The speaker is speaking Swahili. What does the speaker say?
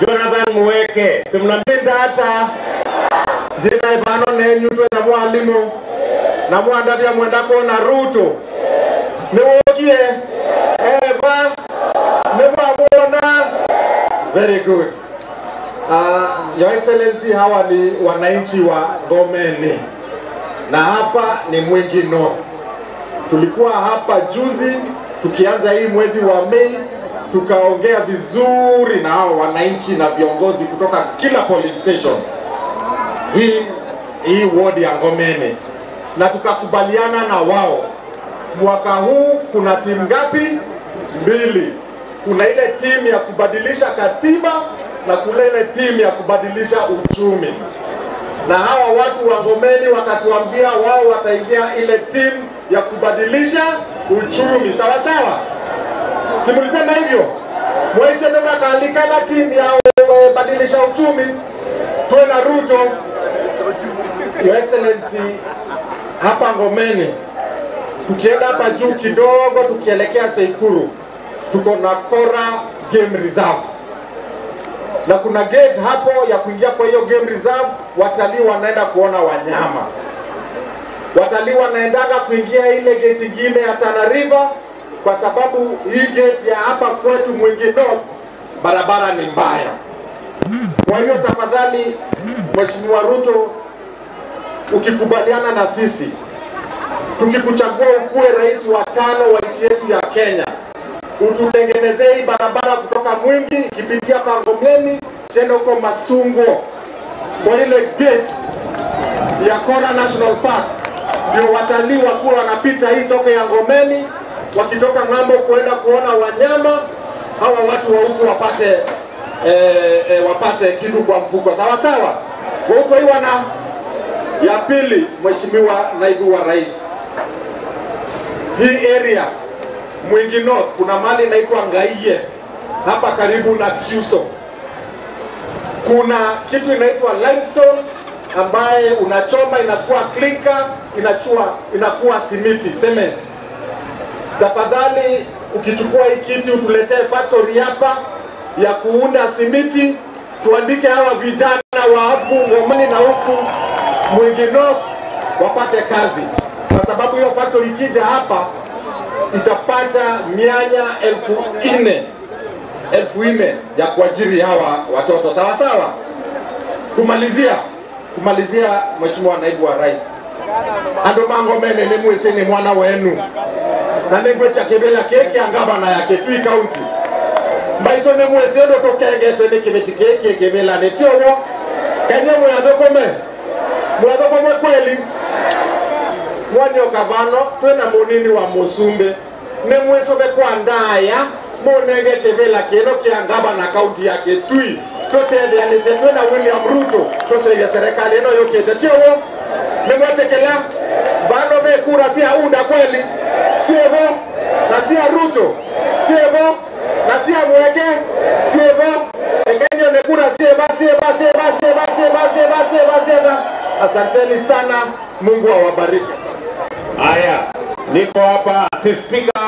Jonathan Muweke simnapinda hata jina ivano nenyutwe na mwalimu na mwandatia mwendako na Ruto niwogie eva nimwamwona very good uh, your excellency hawa ni wananchi wa Ngomeni na hapa ni Mwingi North tulikuwa hapa juzi tukianza hii mwezi wa Mei tukaongea vizuri na hao wananchi na viongozi kutoka kila police station hii hii ward ya Ngomeni, na tukakubaliana na wao mwaka huu kuna timu ngapi? Mbili. Kuna ile timu ya kubadilisha katiba na kuna ile timu ya kubadilisha uchumi, na hawa watu wa Ngomeni wakatuambia wao wataingia ile timu ya kubadilisha uchumi, sawa sawa si mlisema hivyo? Mwaise ndio akaalikana timu ya eh, badilisha uchumi, tuwe na Ruto. Your Excellency, hapa Ngomeni, tukienda hapa juu kidogo, tukielekea Seikuru, tuko na Kora Game Reserve na kuna gate hapo ya kuingia kwa hiyo game reserve. Watalii wanaenda kuona wanyama, watalii wanaendaga kuingia ile gate ingine ya Tana River kwa sababu hii gate ya hapa kwetu Mwingi North barabara ni mbaya. Kwa hiyo tafadhali, Mheshimiwa Ruto, ukikubaliana na sisi, tukikuchagua ukuwe rais wa tano wa nchi yetu ya Kenya, ututengenezee hii barabara kutoka Mwingi ikipitia kwa Ngomeni tena huko Masungo kwa ile gate ya Kora National Park, ndio watalii wakuwa wanapita hii soko ya Ngomeni wakitoka ng'ambo kuenda kuona wanyama, hawa watu wa huku wapate eh, eh, wapate kitu kwa mfuko, sawa sawa. Kwa huko hii wana ya pili, Mheshimiwa Naibu wa Rais, hii area Mwingi North kuna mali inaitwa Ngaiye hapa karibu na Kyuso. Kuna kitu inaitwa limestone ambaye unachoma inakuwa clinker, inachua inakuwa simiti cement. Tafadhali ukichukua hii kiti utuletee factory hapa ya kuunda simiti, tuandike hawa vijana wa huku Ngomeni na huku Mwingi North wapate kazi, kwa sababu hiyo factory ikija hapa itapata mianya elfu nne elfu nne ya kuajiri hawa watoto sawa sawa. Kumalizia kumalizia, Mheshimiwa Naibu wa Rais, andu mangomene ni mwisi ni mwana wenu na ningwecha kibila kiki angabana yake tui kaunti mbaito ni mwisi undu tukengetwe ni kibiti kiki kibila ni tiowo kenye mwathukome mwathukome kweli mwanio gavano twina munini wa musumbi ni mwicuke kwa ndaya munenge kivila kino kia ngavana kaunti ya kitui tutendeanise twina william ruto tucuirie serikali ino yukite tiowo nimwetikila vano vi kura cia unda kweli sievo na cia ruto sievo na cia mweke sievo ekenyo ni kura sieva sieva sieva sieva sieva sieva sieva sieva asanteni sana mungu awabariki Haya, niko hapa si spika